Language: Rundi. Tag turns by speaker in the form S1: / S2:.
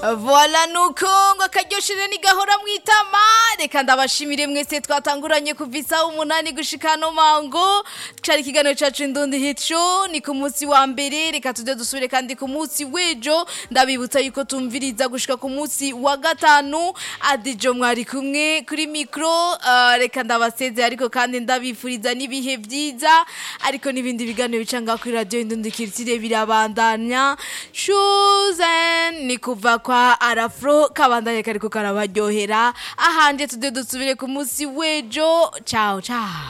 S1: Voila nuko ngo akaryoshire nigahora mwitama reka ndabashimire mwese twatanguranye kuva isaha umunani gushika no mango cari ikiganiro cacu indundi hit show ni ku munsi wa mbere reka tuze dusubire kandi ku munsi w'ejo ndabibutsa yuko tumviriza gushika ku munsi wa gatanu adijo mwari kumwe kuri mikro uh, reka ndabaseze ariko kandi ndabifuriza n'ibihe vyiza ariko n'ibindi biganiro bica ngaho kuri radio indundi kirtire birabandanya shuzen ni kuva kwa arafro kabandanye kariko karabaryohera ahanje tude dusubire ku munsi w'ejo ciao ciao